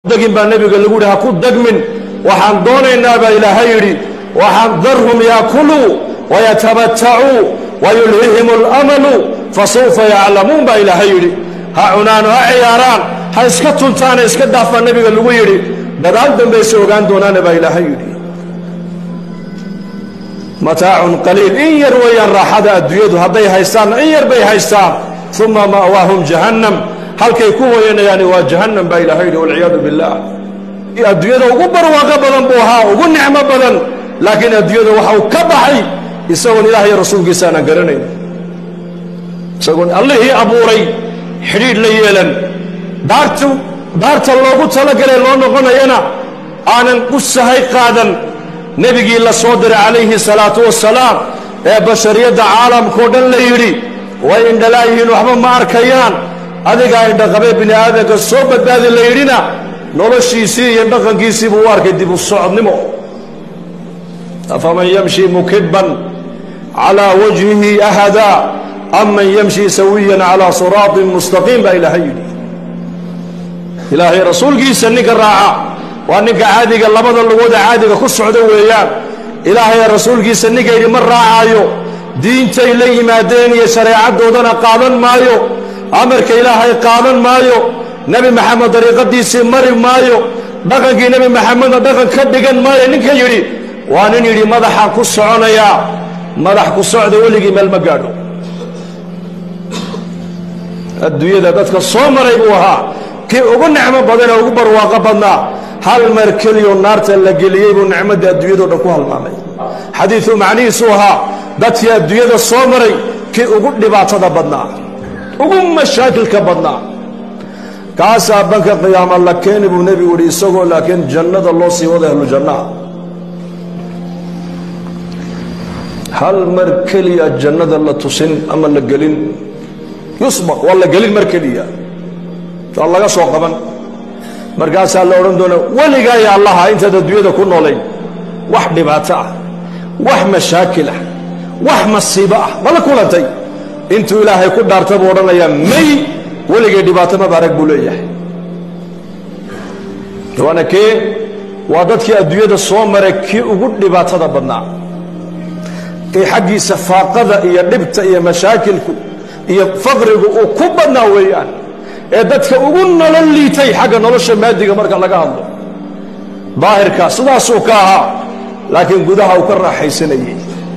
degin baa nebiga lagu yidhi ha ku degmin waxaan doonaynaa baa ilaahay yidhi waxaan darhum yaakuluu wayatamatacuu wayulhihim alamalu fasawfa yaclamuun baa ilaahay yidhi ha cunaan ha ciyaaraan ha iska tuntaane iska daaf baa nebiga lagu yidhi dadaal dambayse ogaan doonaane baa ilaahay yidhi mataacun qaliil in yar weeyaan raaxada adduunyadu hadday haystaanna in yar bay haystaan uma ma'waahum jahannam halkay ku hoyanayaani waa jahannam baa ilaahay yidhi walciyaadu billaah adduunyada ugu barwaaqo badan buu ahaa ugu nicmo badan laakiin adduunyada waxa uu ka baxay isagoon ilaah iyo rasuulkiisa aanan garanayn isagoon allihii abuuray xidhiidh la yeelan daartu daarta loogu talagalay loo noqonayana aanan u sahay qaadan nebigii la soo diray calayhi salaatu wasalaam ee bashariyadda caalamkao dhan la yidhi way indhalaayihiin waxba ma arkayaan adigaa indhaqabee bini aadamka soo badbaadi la yidhina noloshiisii iyo dhaqankiisii buu u arkay dib u socodnimo afaman yamshi mukibban calaa wajhihi ahadaa am man yamshi sawiyan calaa siraatin mustaqiim baa ilaahay yidhi ilaahay rasuulkiisa ninka raaca waa ninka caadiga labada lugooda caadiga ku socda weeyaan ilaahay rasuulkiisa ninka yidhi ma raacaayo diintay la yimaadeen iyo shareecadoodana qaadan maayo amarka ilaahay qaadan maayo nebi maxamed dariiqadiisii mari maayo dhaqankii nebi maxamedna dhaqan ka dhigan maayo ninka yidhi waa nin yidhi madaxaan ku soconayaa madax ku socda weligii meel ma gaadho adduunyada dadka soo maray buu ahaa kii ugu nicmo badan ee ugu barwaaqo badnaa hal mar keliyo naarta la geliyey buu nicmadda adduunyado dhan ku halmaamay xadiidu macnihiisuu ahaa dadkii adduunyada soo maray kii ugu dhibaatada badnaa ugu mashaakilka badnaa kaasaa banka qiyaama la keeni buu nebigu yihi isagoo laakiin jannada loo sii wada ahlu jannaha hal mar keliya jannada la tusin ama la gelin yusbaq waa la gelin mar keliya waa laga soo qaban markaasaa la odhan doona weligaa ya allaha intaad adduunyada ku noolayn wax dhibaato ah wax mashaakil ah wax masiibo ah mala kulantay intuu ilaahay ku dhaarta buu odhanayaa may weligay dhibaato mabaarag buu leeyahay waana kee waa dadkii adduunyada soo maray kii ugu dhibaatada badnaa kii xaggiisa faaqada iyo dhibta iyo mashaakilku iyo faqrigu uu ku badnaa weeyaan ee dadka ugu nolol liitay xagga nolosha maadiga marka laga hadlo daahirka sidaasuu ka ahaa laakiin gudaha uu ka raaxaysanayey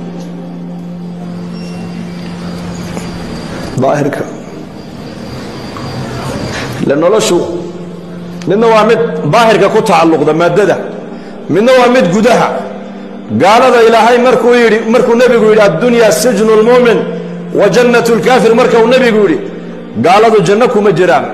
daahirka le noloshu midna waa mid daahirka ku tacalluqda maaddada midna waa mid gudaha gaalada ilaahay markuu yidhi markuu nebigu yidhi addunya sijnu lmu'min wa jannatu lkaafir marka uu nebigu yidhi gaaladu janno kuma jiraan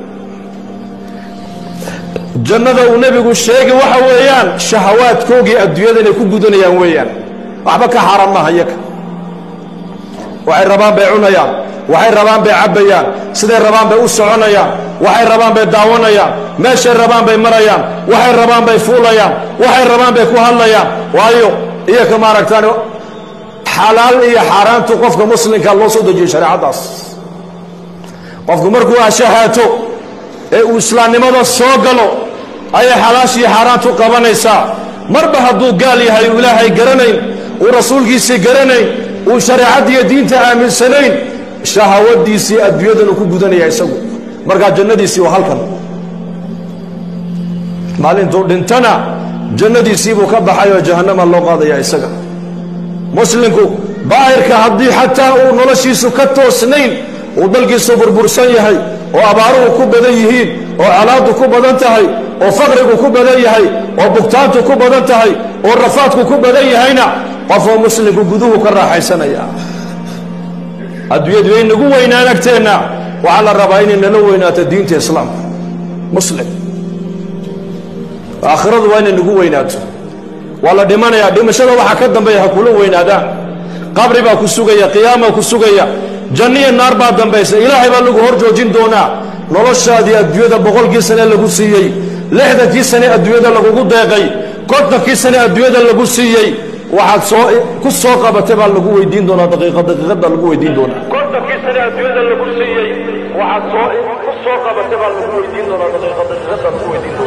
jannada uu nebigu sheegi waxa weeyaan shahawaadkoogii adduunyada inay ku gudanayaan weeyaan waxba ka xaaran maaha iyaga waxay rabaan bay cunayaan waxay rabaan bay cabbayaan siday rabaan bay u soconayaan waxay rabaan bay daawanayaan meeshay rabaan bay marayaan waxay rabaan bay fuulayaan waxay rabaan bay ku hadlayaan waayo iyaka maaragtaan xalaal iyo xaaraantu qofka muslimka loo soo dejiyey shareecaddaas qofku markuu ashahaato ee uu islaamnimada soo galo ayay xalaashii xaaraantu qabanaysaa marba hadduu gaal yahay uu ilaahay garanayn uu rasuulkiisii garanayn uu shareecaddiiyo diinta aaminsanayn shahawadiisii adduunyadanu ku gudanaya isagu markaa jannadiisii waa halkan maalintuu dhintana jannadiisiibuu ka baxay oo jahannama loo qaadaya isaga muslimku daahirka haddii xataa uu noloshiisu ka toosnayn uu dalkiisu burbursan yahay oo abaaruhu ku badan yihiin oo colaaddu ku badan tahay oo faqrigu ku badan yahay oo bugtaantu ku badan tahay oo rafaadku ku badan yahayna qofoo muslimku guduhu ka raaxaysanaya adduunyadu way nagu weynaan agteenna waxaa la rabaa inay nala weynaato diinta islaamka muslim aakhiradu waa inay nagu weynaato waa la dhimanayaa dhimashada waxaa ka dambeeya ha kula weynaadaan qabri baa ku sugaya qiyaamaa ku sugaya janniya naar baa dambaysa ilaahay baa lagu hor joojin doonaa noloshaadii adduunyada boqolkii sane lagu siiyey lixdankii sane adduunyada lagugu deeqay kontonkii sane adduunyada lagu siiyey waxaad soo ku soo qabatay baa lagu weydiin doonaa daqiiqa daqiiqad baa lagu weydiin doonaa kontonkii sane adduunyada lagu siiyey waxaad soo ku soo qabatay baa lagu weydiin doonaa daqiiqa daqiiqad baa lagu weydiin doonaa